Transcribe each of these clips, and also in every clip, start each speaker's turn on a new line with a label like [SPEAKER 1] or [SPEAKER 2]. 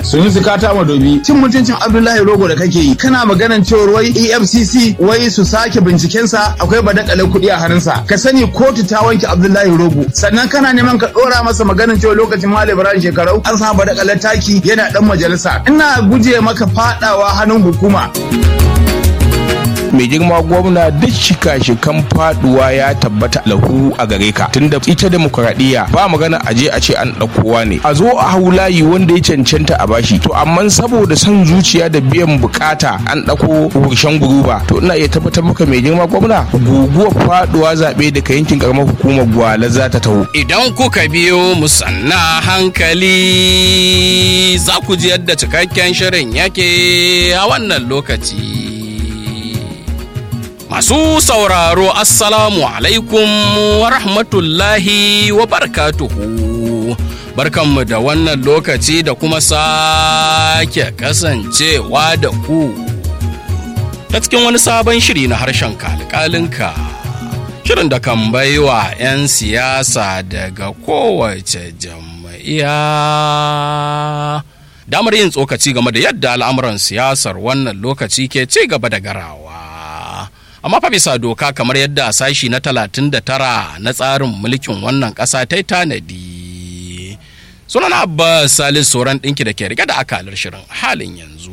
[SPEAKER 1] sun su kata madobi cin mutuncin abdullahi rogo da kake yi kana maganan cewar wai efcc wai su sake bincikensa akwai badakalar kuɗi a hannunsa ka sani kotu ta wanke abdullahi rogo sannan kana neman ka ɗora masa maganan cewa lokacin malam ibrahim shekarau an samu badakalar taki yana dan majalisa ina guje maka fadawa hannun hukuma
[SPEAKER 2] mai girma gwamna duk shika-shikan faduwa ya tabbata lahu a gare ka tunda ita demokuraɗiyya ba magana a je a ce an ɗaukowa ne a zo a hau layi wanda ya cancanta a bashi to amma saboda son zuciya da biyan bukata an ɗauko wurshen guruba to ina iya tabbatar maka mai girma gwamna guguwar faduwa zaɓe daga yankin karamar hukumar gwala za ta taho
[SPEAKER 3] Idan kuka biyo mu sanna hankali za ku ji yadda cikakken shirin yake a wannan lokaci. Masu sauraro Assalamu alaikum wa rahmatullahi wa barakatuhu. Barkanmu da wannan lokaci da kuma sake kasancewa da ku. Ta cikin wani sabon shiri na harshen kalkalinka. Shirin da kan baiwa 'yan siyasa daga kowace jam'iyya. Damar yin tsokaci game da yadda al'amuran siyasar wannan lokaci ke ci gaba da garawa. amma fa bisa doka kamar yadda a sashi na 39 na tsarin mulkin wannan ƙasa ta tanadi sunan abbas salis sauran ɗinki da ke rike da akalar shirin halin yanzu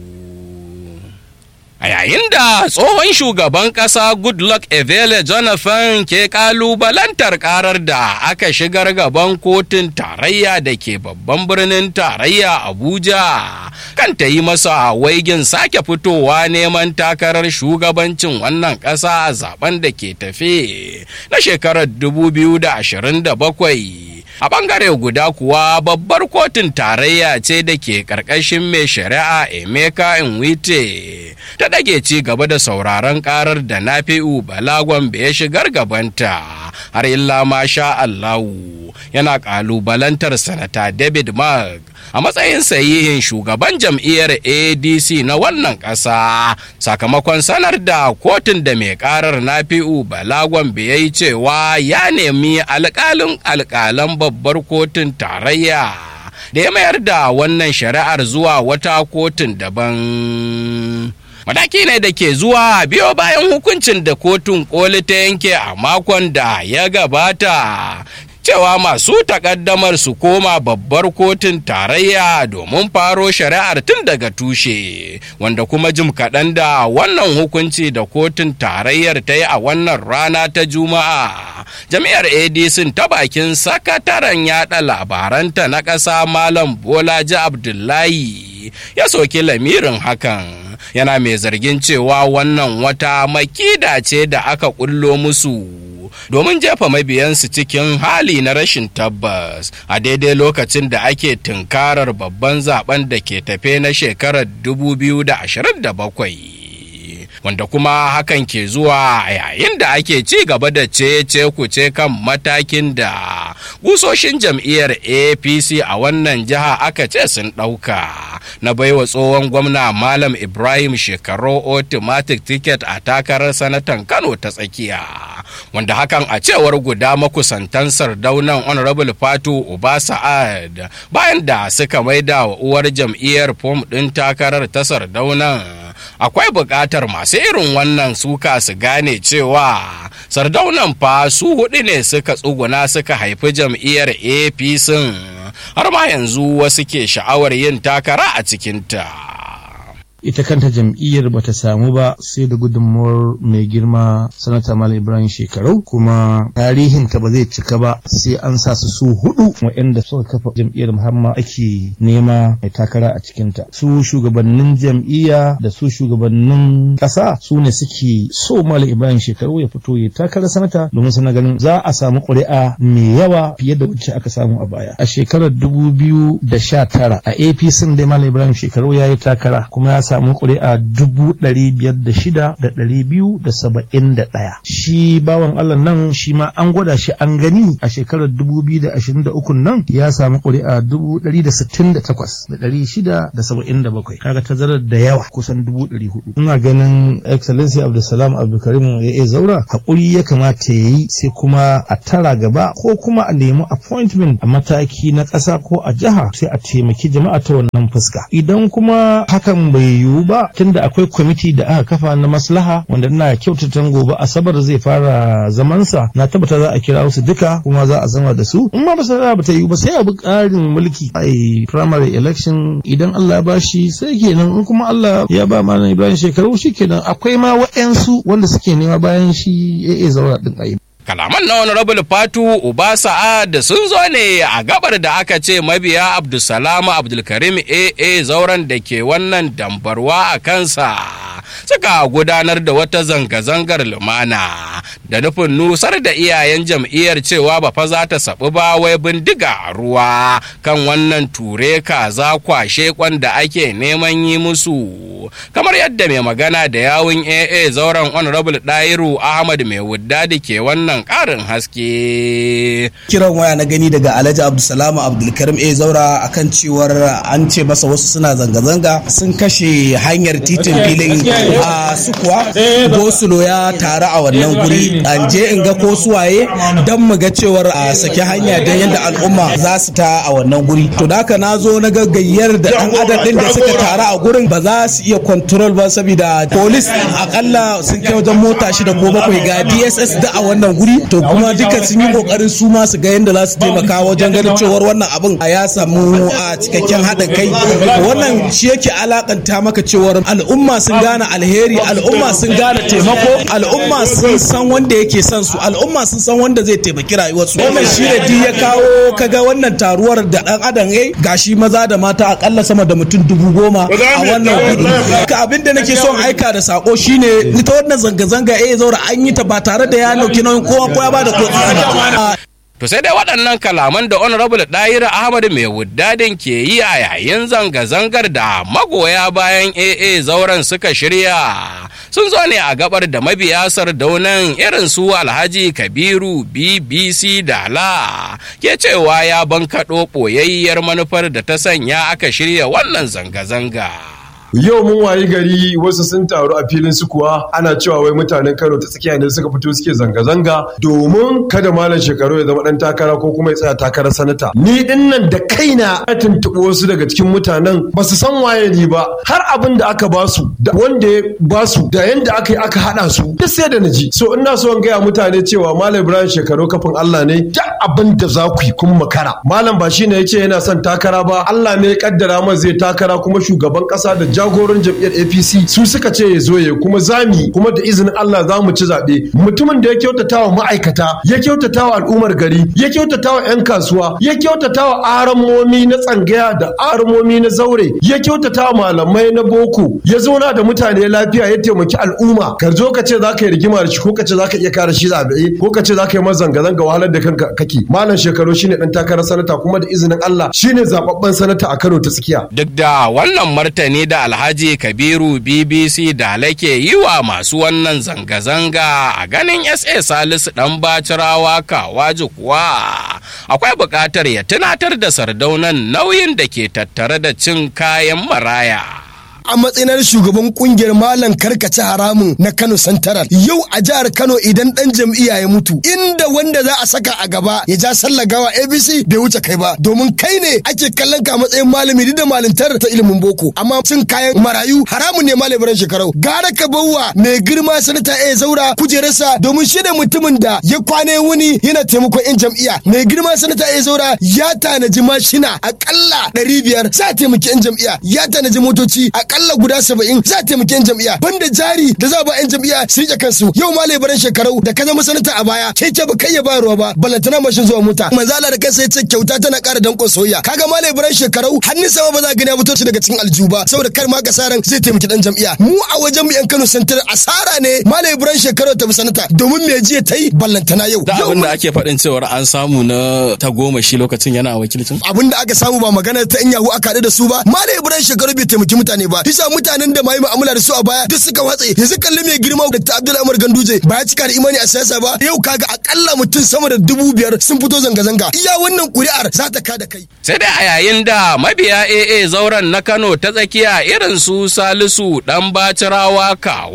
[SPEAKER 3] a yayin da tsohon shugaban ƙasa goodluck evele jonathan ke kalubalantar karar da aka shigar gaban kotun tarayya da ke babban birnin tarayya abuja kan ta yi masa waigin sake fitowa neman takarar shugabancin wannan ƙasa a zaben da ke tafe na shekarar 2027 a bangare guda kuwa babbar kotun tarayya ce da ke karkashin mai shari'a emeka inwite ta dage ci gaba da sauraron karar da nafi'u balagon ya shigar gabanta har illa ma sha allahu yana kalubalantar sanata david mark a matsayin sahihin shugaban jam'iyyar adc na wannan ƙasa sakamakon sanar da kotun da mai karar nafi'u balagon ya yi cewa ya nemi alƙalin alƙalan babbar kotun tarayya da ya mayar da wannan shari'ar zuwa wata kotun daban mataki ne da ke zuwa biyo bayan hukuncin da kotun koli ta yanke a makon da ya gabata cewa masu takaddamar su koma babbar kotun tarayya domin faro shari'ar tun daga tushe wanda kuma jim kaɗan da wannan hukunci da kotun tarayyar ta yi a wannan rana ta juma'a jami'ar adc ta bakin sakataren yada labaranta na ƙasa malam bolaji abdullahi ya soki lamirin hakan yana mai zargin cewa wannan wata makida ce da aka kullo musu domin jefa mabiyansu cikin hali na rashin tabbas a daidai lokacin da ake tunkarar babban zaben da ke tafe na shekarar 2027 wanda kuma hakan ke zuwa yayin da ake ci gaba da ce kuce kan matakin da gusoshin jam'iyyar apc a wannan jiha aka ce sun ɗauka na baiwa tsohon gwamna malam ibrahim shekaru automatic ticket a takarar sanatan kano ta tsakiya wanda hakan a cewar guda makusantan sardaunan honorable fatu uba sa'ad bayan da suka maida wa uwar jam'iyyar fom ɗin takarar ta sardaunan akwai buƙatar masu irin wannan suka su gane cewa sardaunan fa su hudu ne suka tsuguna suka haifi jam'iyyar apc har ma yanzu wasu ke sha'awar yin takara a cikinta.
[SPEAKER 4] ita kanta jam'iyyar bata samu ba sai da gudunmuwar mai girma sanata malam ibrahim shekarau kuma tarihin ta ba zai cika ba sai an sa su su hudu waɗanda suka kafa jam'iyyar muhamma ake nema mai takara a cikinta su shugabannin jam'iyya da su shugabannin ƙasa su ne suke so malam ibrahim shekarau ya fito ya takara sanata domin suna ganin za a samu ƙuri'a mai yawa fiye da wacce aka samu a baya a shekarar dubu biyu da sha tara a apc dai malam ibrahim shekarau ya yi takara kuma ya samu ƙuri'a dubu ɗari biyar da shida da ɗari biyu da saba'in da ɗaya shi bawan Allah nan shi ma an gwada shi an gani a shekarar dubu biyu da ashirin da ukun nan ya samu ƙuri'a dubu ɗari da sittin da takwas da ɗari shida da saba'in da bakwai kaga tazarar da yawa kusan dubu ɗari hudu ina ganin excellency abdulsalam abdulkarim ya iya zaura haƙuri ya kamata ya yi sai kuma a tara gaba ko kuma a nemi appointment a mataki na ƙasa ko a jiha sai a taimaki jama'a ta wannan fuska idan kuma hakan bai yiwu ba tunda akwai kwamiti da aka kafa na maslaha wanda ina kyautata gobe asabar zai fara zamansa na tabbata za a kira su duka kuma za a zama da su in ma ba sa ba ta yiwu ba sai a bi ƙarin mulki a primary election idan Allah ya bashi sai kenan in kuma Allah ya ba malam Ibrahim shekaru shi kenan akwai ma wa'yansu wanda suke nema bayan shi ya zaura din ayi
[SPEAKER 3] kalaman na honorable fatu uba sa'ad sun zo ne a gabar da aka ce mabiya abdulsalam abdulkarim aa zauren da ke wannan dambarwa a kansa suka gudanar da wata zanga-zangar lumana da nufin nusar da iyayen jam'iyyar cewa ba fa za ta saɓi ba wai bindiga a ruwa kan wannan ture kaza kwashe da ake neman yi musu kamar yadda mai magana da yawun aa zauren honorable dairu ahmad mai wudda da ke wannan ƙarin haske
[SPEAKER 5] kiran waya na gani daga alhaji abdulsalam abdulkarim a zaura akan cewar an ce masa wasu suna zanga-zanga sun kashe hanyar titin filin a sukuwa gosulo ya taru a wannan guri an je in ga ko suwaye don mu ga cewar a saki hanya don yadda al'umma za su ta a wannan guri to da haka na zo na gaggayyar da dan adam din da suka taru a gurin ba za su iya control ba saboda polis akalla sun kai wajen mota shida ko bakwai ga dss da a wannan guri to kuma duka sun yi kokarin su ma su ga yadda za su taimaka wajen ganin cewar wannan abin ya samu a cikakken haɗin kai wannan shi yake alakanta maka cewar al'umma sun gane alheri al'umma sun gane taimako al'umma sun san wanda yake son su al'umma sun san wanda zai taimaki rayuwarsu wannan shi ne duk ya kawo kaga wannan taruwar da dan adam yayi gashi maza da mata akalla sama da mutum dubu goma a wannan gudu ka abin da nake son aika da sako shine ita wannan zanga-zanga eh zaura an yi ta ba tare da ya nauki nauyin kowa ko ya bada ko
[SPEAKER 3] To sai dai waɗannan kalaman da Honorable Ɗahira Ahmad mai wuddadin ke yi a yayin zanga-zangar da magoya bayan AA zauren suka shirya sun zo ne a gabar da mabiya sardaunan irin su Alhaji Kabiru BBC Dala ke cewa ya bankaɗo ɓoyayyar manufar da ta sanya aka shirya wannan zanga-zanga.
[SPEAKER 6] yau mun wayi gari wasu sun taru a filin su kuwa ana cewa wai mutanen Kano ta tsakiya ne suka fito suke zanga-zanga domin kada malam shekaru ya zama dan takara ko kuma ya tsaya takarar sanata ni din nan da kaina na tuntuɓi wasu daga cikin mutanen ba su san waye ni ba har abin da aka basu da wanda ya basu da yanda aka yi aka haɗa su duk sai da na ji so ina so in gaya mutane cewa malam Ibrahim shekaru kafin Allah ne duk abin da za ku yi kun makara malam ba shine ya ce yana son takara ba Allah ne ya kaddara masa zai takara kuma shugaban ƙasa da jagoran jam'iyyar APC su suka ce ya zo ya kuma zami kuma da izinin Allah za mu ci zaɓe mutumin da ya kyautata wa ma'aikata ya kyautata wa al'ummar gari ya kyautata wa 'yan kasuwa ya kyautata wa aramomi na tsangaya da aramomi na zaure ya kyautata wa malamai na boko ya zauna da mutane lafiya ya taimaki al'umma ka zo ka ce za ka yi rigima da shi ko ka ce za ka iya kare shi zaɓe ko ka ce za ka yi masa zanga-zanga wahalar da kanka kake malam shekaru shine dan takarar sanata kuma da izinin Allah shine zababben sanata a Kano ta tsakiya
[SPEAKER 3] Duk da wannan martani da Alhaji Kabiru BBC da lake yi wa masu wannan zanga-zanga a ganin SA Salisu ɗan bacirawa kawaji kuwa akwai buƙatar ya tunatar da sardaunan nauyin da ke tattare da cin kayan maraya.
[SPEAKER 7] a matsayin shugaban kungiyar malam karkace haramun na Kano Santaral yau a jihar Kano idan dan jam'iyya ya mutu inda wanda za a saka a gaba ya ja sallah gawa ABC bai wuce kai ba domin kai ne ake kallon ka matsayin malami duk da malintar ta ilimin boko amma cin kayan marayu haramun ne malam Ibrahim shekarau gara ka bawa mai girma sanata A zaura kujerarsa domin shi da mutumin da ya kwane wuni yana taimakon yan jam'iyya mai girma sanata A zaura ya tanaji mashina akalla ɗari biyar za a taimaki yan jam'iyya ya tanaji motoci akalla guda saba'in za a taimaki yan jam'iyya banda jari da za a ba yan jam'iyya su rike kansu yau ma labaran shekarau da ka zama sanata a baya keke ba kai ya bayarwa ba balantana mashin zuwa mota manzala da kansa ya ce kyauta tana ƙara danƙon soyayya kaga ma labaran shekarau hannun sama ba za a gani ya fito shi daga cikin aljihu ba saboda kar ma ka saran zai taimaki dan jam'iyya mu a wajen mu yan Kano Santar asara ne ma labaran shekarau ta bi sanata domin me jiya ta yi ballantana yau
[SPEAKER 8] da abin da ake faɗin cewar an samu na ta goma shi lokacin yana wakilcin
[SPEAKER 7] abin da aka samu ba magana ta in yahu aka haɗu da su ba ma labaran shekaru bai taimaki mutane ba ba bisa mutanen da mai mu'amala da su a baya duk suka watse yanzu kalli mai girma da Abdullahi Umar Ganduje ba ya cika da imani a siyasa ba yau kaga akalla mutum sama da dubu biyar sun fito zanga-zanga iya wannan kuri'ar za ta kada kai
[SPEAKER 3] sai dai a yayin da mabiya AA zauren na Kano ta tsakiya irin su Salisu dan Bacirawa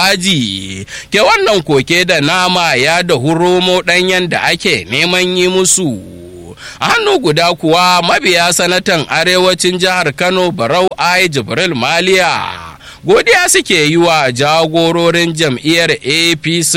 [SPEAKER 3] Kawaji ke wannan koke da nama ya da huromo ɗanyen da ake neman yi musu a hannu guda kuwa mabiya sanatan arewacin jihar Kano Barau Ai Jibril Maliya godiya suke yi wa jagororin jam'iyyar apc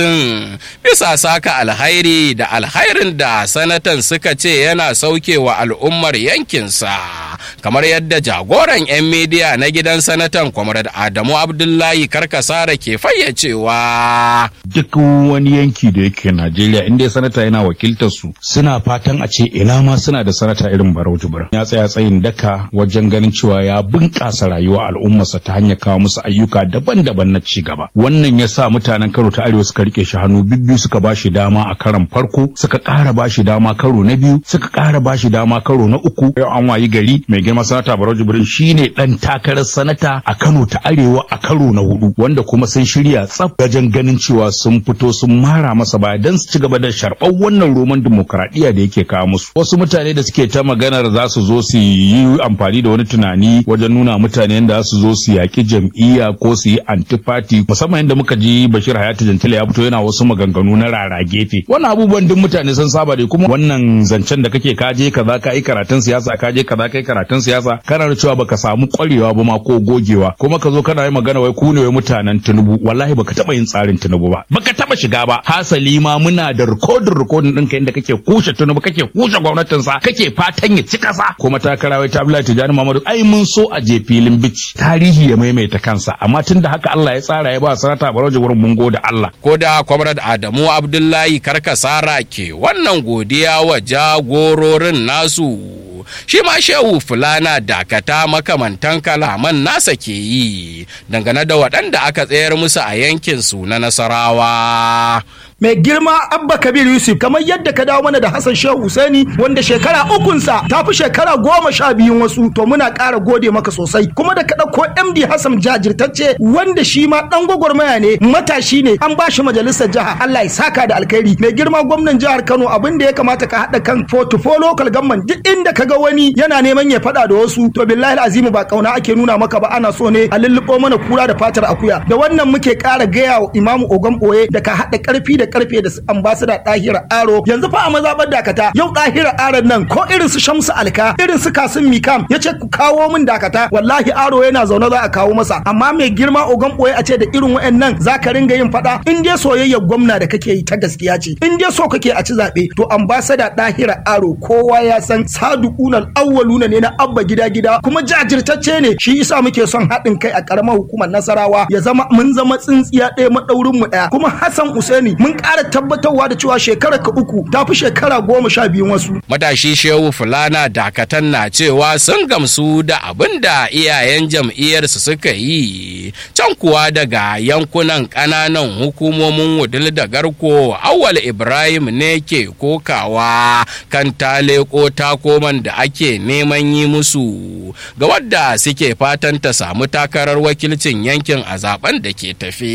[SPEAKER 3] bisa saka alhairi da alhairin da sanatan suka ce yana sauke wa al'ummar yankinsa kamar yadda jagoran 'yan midiya na gidan sanatan kwamrad adamu abdullahi karkasara ke fayyacewa
[SPEAKER 9] duk wani yanki da yake najeriya inda sanata yana wakiltar su suna fatan a ce ina ma suna da sanata irin barau jibrin ya tsaya tsayin daka wajen ganin cewa ya bunƙasa rayuwa al'ummarsa ta hanyar kawo musu ayyuka daban-daban na ci gaba wannan ya sa mutanen karo ta arewa suka rike shi hannu bibbiyu suka ba shi dama a karon farko suka ƙara ba shi dama karo na biyu suka ƙara ba shi dama karo na uku yau an wayi gari mai girma sanata barau jibrin shine dan takarar sanata a kano ta arewa a karo na hudu wanda kuma sun shirya tsaf wajen ganin cewa sun fito sun mara masa baya don su ci gaba da sharɓar wannan roman dimokuraɗiyya da yake kawo musu wasu mutane da suke ta maganar za su zo su yi amfani da wani tunani wajen nuna mutane yadda za su zo su yaƙi jam'iyya ko su yi antifati musamman yadda muka ji bashir hayatu jantila ya fito yana wasu maganganu na rara gefe wannan abubuwan duk mutane sun saba da kuma wannan zancen da kake kaje kaza ka yi karatun siyasa kaje kaza ka yi karatun siyasa kana da cewa baka samu kwarewa ba ma ko gogewa kuma ka zo kana yi magana wai ku ne wai mutanen tinubu wallahi baka taba yin tsarin tinubu ba baka taba shiga ba hasali ma muna da rikodin rikodin ɗinka inda kake kushe tinubu kake kushe gwamnatin sa kake fatan ya ci kasa kuma takara wai ta Abdullahi Tijani Muhammadu ai mun so a je filin bici tarihi ya maimaita kansa amma tunda haka Allah ya tsara ya ba sanata Barauji wurin mun gode Allah
[SPEAKER 3] ko da kwamrad Adamu Abdullahi Karkasara ke wannan godiya wa jagororin nasu shi ma shehu fulana dakata makamantan kalaman nasa ke yi dangane da waɗanda aka tsayar musu a yankinsu na nasarawa
[SPEAKER 10] mai girma abba kabir yusuf kamar yadda ka dawo mana da hassan shehu husaini wanda shekara ukunsa ta fi shekara goma sha biyun wasu to muna ƙara gode maka sosai kuma da ka ɗauko md hassan jajirtacce wanda shi ma ɗan gwagwarmaya ne matashi ne an ba shi majalisar jiha allah ya saka da alkhairi mai girma gwamnan jihar kano abin da ya kamata ka haɗa kan fotofo local government duk inda ka ga wani yana neman ya faɗa da wasu to billahi azimu ba kauna ake nuna maka ba ana so ne a lulluɓo mana kura da fatar akuya da wannan muke ƙara gaya wa imamu ogan ɓoye da ka haɗa ƙarfi da karfe da ambasada ɗahira aro yanzu fa a mazaɓar dakata yau ɗahira aron nan ko irin su shamsu alka irin su kasim mikam ya ce ku kawo min dakata wallahi aro yana zaune za a kawo masa amma mai girma ogan ɓoye a ce da irin wa'annan za ka ringa yin faɗa in dai soyayyar gwamna da kake yi ta gaskiya ce in dai so kake a ci zaɓe to ambasada ɗahira aro kowa ya san saduƙunan awwaluna ne na abba gida gida kuma jajirtacce ne shi isa muke son haɗin kai a ƙaramar hukumar nasarawa ya zama mun zama tsintsiya ɗaya maɗaurin mu ɗaya kuma hassan usaini mun ƙara tabbatarwa da cewa shekara ka uku ta fi shekara goma sha biyun wasu.
[SPEAKER 3] Matashi Shehu Fulana Dakatan na cewa sun gamsu da abin da iyayen jam'iyyarsu suka yi can kuwa daga yankunan ƙananan hukumomin wudil da garko awal Ibrahim ne ke kokawa kan taleko takoman da ake neman yi musu ga wadda suke fatan ta samu takarar wakilcin yankin a zaben da ke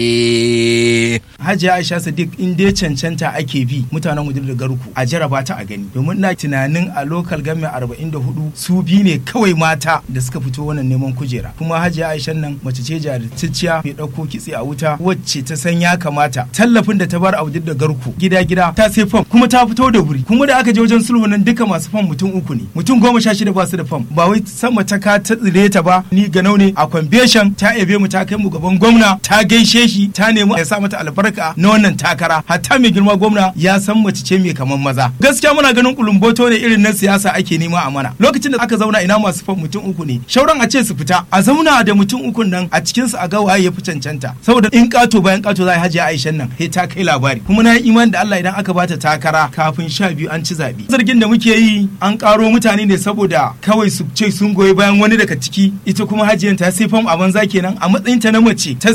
[SPEAKER 3] tafe.
[SPEAKER 11] Hajiya Aisha Sadiq in dai cancanta ake bi mutanen wajen da garku a jaraba ta a gani domin na tunanin a lokal game 44 su bi ne kawai mata da suka fito wannan neman kujera kuma hajiya aisha nan mace ce jarirtacciya mai ɗauko kitse a wuta wacce ta san ya kamata tallafin da ta bar a wajen da garku gida gida ta sai fam kuma ta fito da wuri kuma da aka je wajen sulhu nan duka masu fam mutum uku ne mutum goma sha shida ba su da fam ba wai sama ta ka ta tsire ta ba ni ganau ne a kwambeshan ta ebe mu ta kai mu gaban gwamna ta gaishe shi ta nemi ya sa mata albarka na wannan takara hatta mai girma gwamna ya san mace ce mai kaman maza gaskiya muna ganin kulumboto ne irin na siyasa ake nema a mana lokacin da aka zauna ina masu fan mutum uku ne shauran a ce su fita a zauna da mutum uku nan a cikin su a ga waye ya fi cancanta saboda in kato bayan kato za a hajiya aishan nan sai ta kai labari kuma na yi imani da Allah idan aka bata takara kafin sha biyu an ci zabe zargin da muke yi an karo mutane ne saboda kawai su ce sun goyi bayan wani daga ciki ita kuma hajiyan ta sai fam a banza kenan a matsayin ta na mace ta